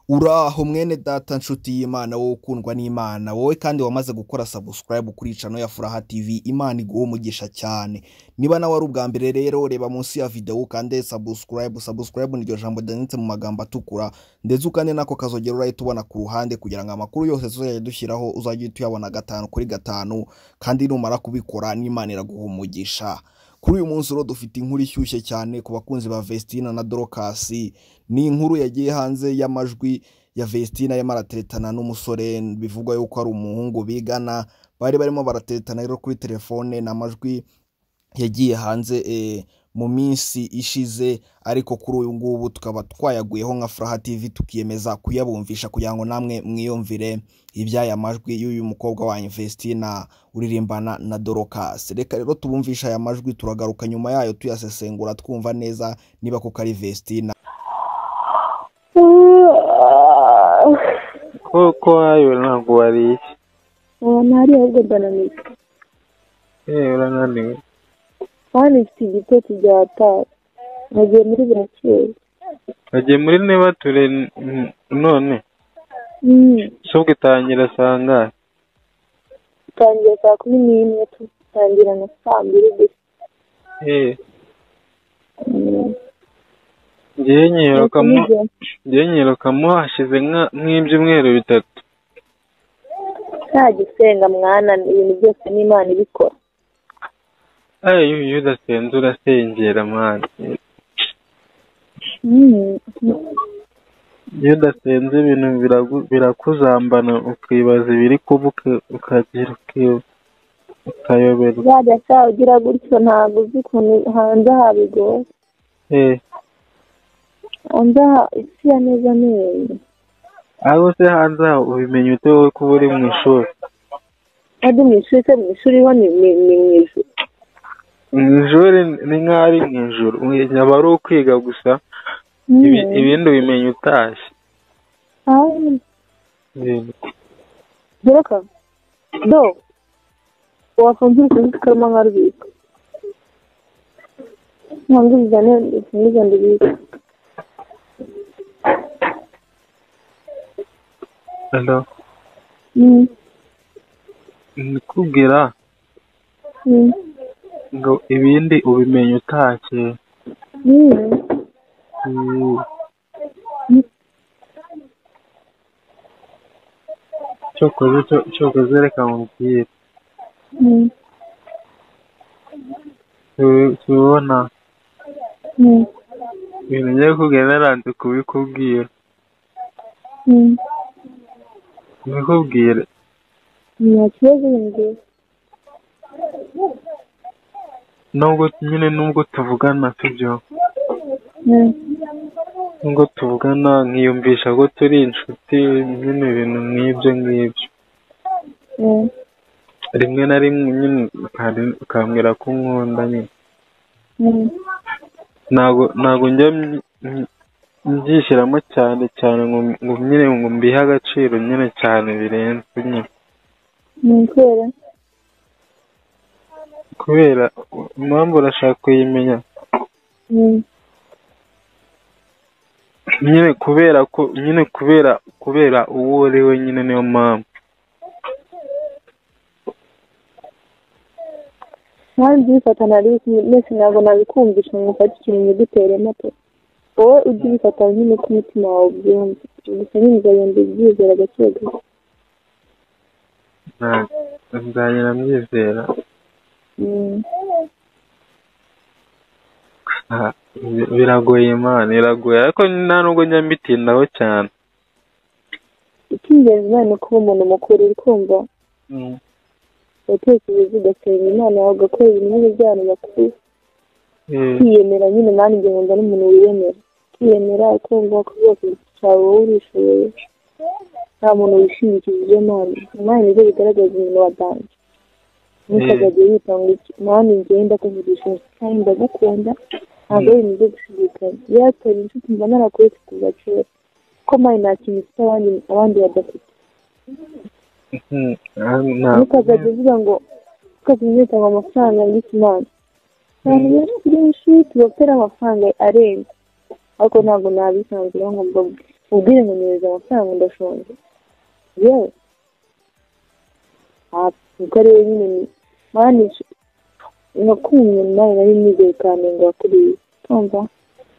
uraho mwene data nshuti y'imana wowe ukundwa n'imana wowe kandi wamaze gukora sabusikarayibu kuri cano ya furaha tivi imana iguha umugisha cyane niba nawe ari ubwa mbere rero reba munsi ya videwo ukande sabusikarayibu sabusikarayibu niryo jambo ryanditse mu magambo atukura ndetse ukande n'ako kazogera urahita ubona ku ruhande kugira ngo amakuru yose tuzajya dushyiraho uzajye uhita uyabona gatanu kuri gatanu kandi numara kubikora n'imana iraguha umugisha kuri uyu munsi rero dufite inkuru ishyushye cyane ku bakunzi ba Vestina na Dorokasi ni inkuru yagiye hanze y'amajwi ya Vestina yarimo arateretana n'umusore bivugwa yuko ari umuhungu bigana bari barimo barateretana rero kuri telefone ni amajwi yagiye hanze eh, mu minsi ishize ariko kuri uyu ngubu tukaba twayaguyeho nka furaha tv tukiyemeza kuyabumvisha kugira ngo namwe mwiyumvire iby'aya majwi y'uyu mukobwa wanyu Vestina uririmbana na Dorocas reka rero tubumvishe aya majwi turagaruka nyuma yayo tuyasesengura twumva neza niba koko ari Vestina koko wewe ntabwo wariye ntari ahubwo ndananiwe yewe urananiwe kandi mfite igitotsi byataye nagiye muri burakeye nagiye muri niba ture none subwe itangira saa ngahe tangira saa kumi n'imwe tutangira na saa mbiri gusa Eh, Mm. ngewe nyiruka mu Ariko nijoro- ngewe nyiruka mu hashize nka- nk'ibyumweru bitatu nta gisenga mwana ibintu byose n'imana ibikora ayo iyo udasenze urasengera mwana Mm. iyo udasenze ibintu biragu- birakuzambana ukibaza ibiri kuba uka- ukagira uki- ukayoberwa uzajya saa ugira gutyo ntabwo uzi ukuntu hanze habigoye Eh, hanze ha- isi ya neza neza ahubwo se hanze aho ubimenya ute wowe kuba uri mu ishuri kandi mu ishuri se mu ishuri ho ni ni- ni mu ijuru mu ishuri ni nk'aho ari mu ijoro aba ari ukwiga gusa ibi- Mm. ibindi ubimenya utashye Ah. Ibintu. Doraka, do, wafunzwe kuzi kama ngarubika. Mwangu bizane, ifungiza ndubika. Hello. Mm, ndikubwira mm, ngo ibindi ubimenya utashye mm. Mm. cyokoze cyo- cyokoze reka nkubwire Mm, Tu- tubona mm, ibintu ngiye kukubwira naranze kubikubwira mm. mbikubwire Nta kibazo yinjiye. nubwo nyine nubwo tuvugana sibyo Mm, nubwo tuvugana nkiyumvisha ko turi inshuti nyine ibintu nk'ibyo ngibyo mm, rimwe na rimwe nyine ukari- ukambwira ko unkunda nyine mm, ntabwo ntabwo njya mby- mby- mbyishyiramo cyane cyane ngo ngo nyine ngo mbihe agaciro nyine cyane birenze nyine mm, kubera. kubera u- impamvu urashaka kuyimenya Mm, nyine kubera ko nyine kubera kubera uwo uri we nyine niyo mpamvu ntawe nzibifata nari uzi, mwese ntabwo nabikumvisha ngo mufate ikintu mudutere amato. Wowe ujye ubifata nyine uko umutima wawe ubyumva. Gusa nyine uzagenda ubyizera gake gake. Nta- nzagenda mbyizera Mm. Ah, bi- biragoye imana biragoye ariko nta nubwo njya mbitindaho cyane icy'ingenzi nawe ni ukuba umuntu mukuru uri kumva utekereza ugasenga imana yawe ugakora ibintu by'abantu bakuru Eh, kwiyemera nyine nanjye nkunda n'umuntu wiyemera kwiyemera ukumva ko rwose cyawe wowe urishoboye nta muntu wishingikije ibyo mana imana nibyo bigaragaza umuntu wa danje nuko Eh. azajya yitanga iki mwana njyewe ndakuvugisha kandi ndagukunda ntabwo ari ibintu byo gushidikanya iyo yatora inshuti mba narakuretse kuva kera kuko mani nta kintu ifite abandi abandi badafite mm, ah, nta- ntukazajya uvuga ngo ukazajya utanga amafaranga y'ikimana abantu benshi benshi tubafitera amafaranga arenze ariko ntabwo nabisanzura ngo mbabwe ubwire ngo nyohereza amafaranga ndashonje yewe niko rero nyine mani nakumye nawe nari nizeye cyane ngo wakuriye kumva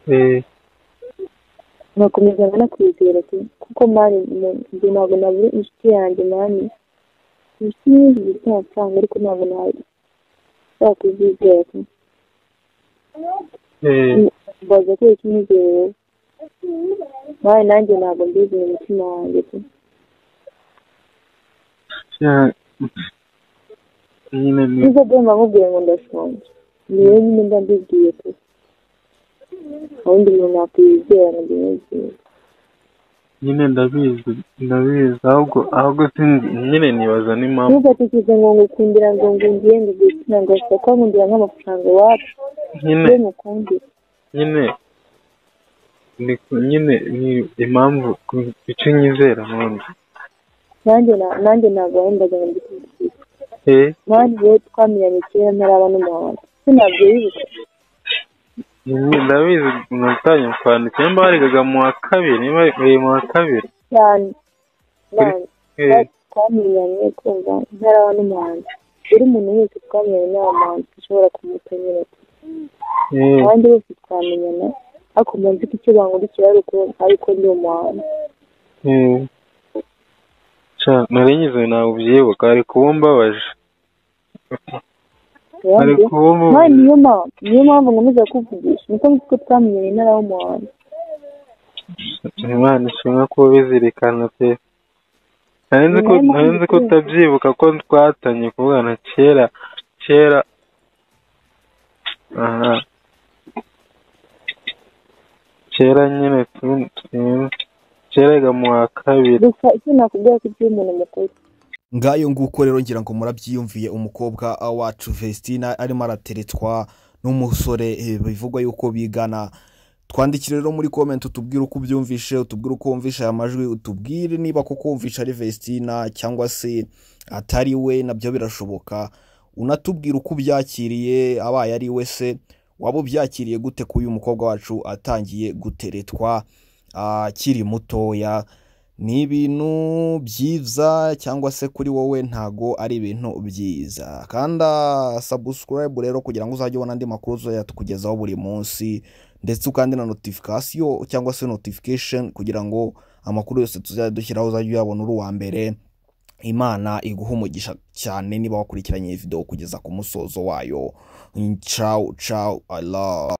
eh nkakomeza nkanakwizera pe. kuko mani mu- njye ntabwo nabura inshuti yanjye mani inshuti nyinshi zifite amafaranga ariko ntabwo nakuzizera pe. eh mbaza ko ikinyizere mani nanjye ntabwo mbizi mu mutima wanjye pe. ya- nyine ni niba byaba nkubwiye ngo ndashonje ni wowe nyine mba mbibwiye pe ubundi umuntu nakwizera ngo ndimwizere nyine ndabizi ndabizi ahubwo ahubwo sinzi nyine nibaza n'impamvu ntufatishije ngo ngukundira ngo ngo ngende igitsina ngo ashobora kuba nkundira nk'amafaranga iwacu nyine we mukundira nyine ni ku- nyine ni impamvu ku- icyo nyizera none nanjye na- nanjye ntabwo wahembaga ngo mbikundire eh nanjye rero twamenyanye kera ntaraba n'umuhondo se ntabyo wibuka nyine ndabizi natangiye kwandika nimba warekaga mu wa kabiri niba warekaga mu wa kabiri cyane nanjye eh twamenyanye kumva ntaraba n'umuhanzi buri muntu wese twamenyanye nta muhanzi ushobora kumutanyura eh abandi bose twamenyana ariko mba nzi ko icyo bankurikira ari uko- ari uko ndi umuhanzi eh Ca, nari nyize ntabwo ubyibuka ari kuba umbabaje ari Yambwiye, kuba "Ma, umbabaje niyo mpamvu niyo mpamvu nkomeza kuvugisha niko nzi ko twamenyanye ntara w'umuhanzi Imana ishimwe ko ubizirikana pe nari nzi ko Imana nari nzi ko ishimwe. utabyibuka ko twatanye kuvugana kera kera aha kera nyine tu- tu- kera yiga mu wa kabiri gusa icyo nakubwira ko ibyo umuntu mukuru ngayo nguko rero ngira ngo murabyiyumviye umukobwa wacu Vestina arimo arateretswa n'umusore eh, bivugwa yuko bigana twandikire rero muri comment utubwire uko ubyumvishe utubwire uko wumvisha aya majwi utubwire niba koko wumvisha ari Vestina cyangwa se atari we nabyo birashoboka unatubwire uko ubyakiriye abaye ari we se waba ubyakiriye gute ko uyu mukobwa wacu atangiye guteretwa akiri mutoya ni ibintu byiza cyangwa se kuri wowe ntago ari ibintu byiza kanda sabusikarayibu rero kugira ngo uzajye ubona andi makuru uzajya tukugezaho buri munsi ndetse ukande na notifikasiyo cyangwa se notifikasheni kugira ngo amakuru yose tuzajya dushyiraho uzajye uyabona uri uwa mbere imana iguha umugisha cyane niba wakurikiranye iyi videwo kugeza ku musozo wayo cawu cawu i love